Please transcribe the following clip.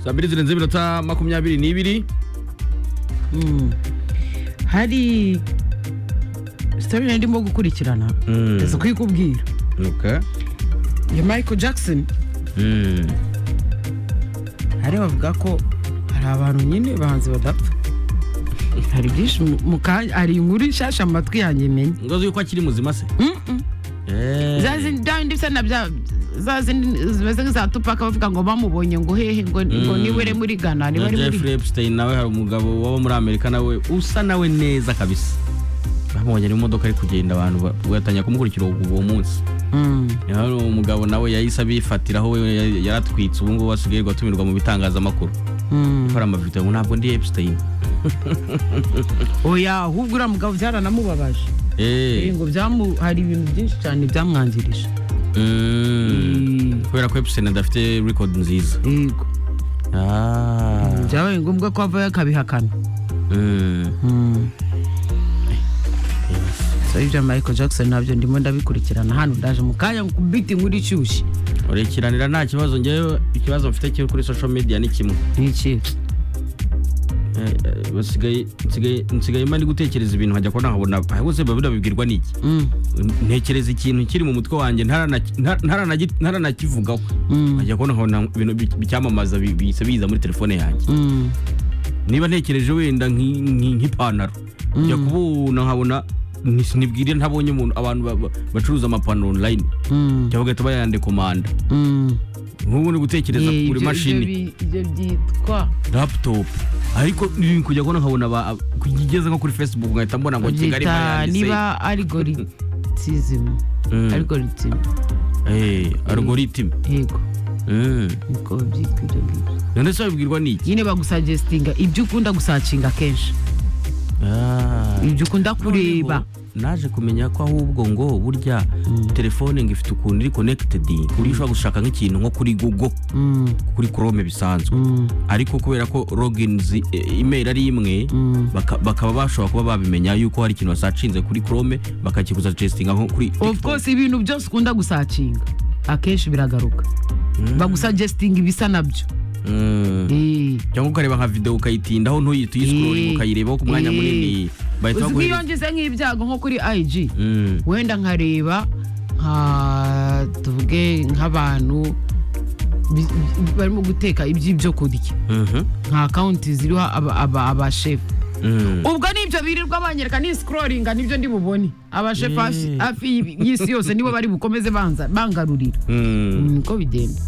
saa mbiri zirenze iminota makumyabiri n'ibiri hari sitabine ndimo gukurikirana Mm. ndetse kuyikubwira Okay. ya michael jackson Mm. hari bavuga ko hari abantu nyine bahanzi badapfa hari byinshi mu- mu kanya hari inkuru nshasha mu matwi yanjye menye ngozi yuko akiri muzima se Eh. za zindi za bindi bisa na bya za zindi zimeze nk'iza tupaka bavuga ngo bamubonye ngo hehe ngo ngo Mm. niwe uri muri ghana na niwe uri muri jeffrey epstein nawe hari umugabo waba muri amerika nawe usa nawe neza kabisa bamubonye ari mu modoka ari kugenda abantu ba- batangira kumukurikira uwo- uwo munsi Mm. hari umugabo nawe yahise abifatiraho we ya- yaratwitse ubu ngubu asigaye atumirwa mu bitangazamakuru Mm. gukora amavideo ngo ntabwo ndi epstein oya ahubwo uriya mugabo byaranamubabaje Eh. ngo byamu hari ibintu byinshi cyane byamwangirisha Mm. Mm. kubera ko epstein adafite record nziza yego Ah. byabaye ngombwa ko avayo akabihakana Mm. Mm. so ibya michael jackson nabyo ndimo ndabikurikirana hano ndaje mu kanya kubita inkuru ishyushye urekiranira nta kibazo ngewe ikibazo mfite cyo kuri social media ni kimwe ni iki Eh, eh, basigaye- nsigaye- nsigaye mba ndi gutekereza ibintu nkajya kuba nahabona ahubwo biba birabibwirwa n'iki Mm. ntekereza ikintu kiri mu mutwe wanjye ntarana- nta- ntaranagi- ntaranakivugaho Mm. nkajya kuba nkabona ibintu bi- bicyamamaza bi- bihise biza muri telefone yanjye Mm. niba ntekereje wenda nki- nki- nk'ipantaro njya kubona nkabona ni- nibwire ntabonye umuntu abantu ba- ba- bacuruza amapantaro online Mm. cyangwa bagahita bayande komanda Mm. nk'ubu ni gutekereza Eh, kuri ibyo- mashini ibyo bi- ibyo byitwa laptop ariko ni kujya kubona nkabona ba- kugeze nko kuri facebook nkahita mbona ngo kigali byita bayanditse niba algorithm Mm. algorithm Eh, algorithm yego Mm. niko byitwa ibyo ngibyo none se babibwirwa n'iki nyine bagusagestinga ibyo ukunda gusacinga kenshi Ah. ibyo ukunda kureba Noneho, naje kumenya ko ahubwo ngo burya telefone ngo ifite ukuntu iri connected ku buryo ushobora gushaka nk'ikintu nko kuri google Mm. kuri chrome bisanzwe Mm. ariko kubera ko logins e, email ari imwe Mm. baka- bakaba bashobora kuba babimenya yuko hari ikintu basacinze kuri chrome bakakiguza testinga nko kuri of course ibintu byose ukunda gusacinga akenshi biragaruka bagusagestinga ibisa nabyo Mm. Eh. cyangwa ukareba nka video ukayitindaho ntuyi tuyiscrolling Eh. ukayirebaho ku mwanya Eh. munini bahita uzi nk'iyo baguhereza ngize nk'ibyago nko kuri ig Mm. wenda nkareba nka tuvuge nk'abantu bi- bi- barimo guteka iby'ibyo kurya Mhm. nka akawunti ziriho aba- aba- abashefu Mm. ubwo nibyo birirwa banyereka ni sikororinga nibyo ndi bubone abashefu hafi hafi y'isi yose nibo bari bukomeze banza bangarurira Mm. niko bigenda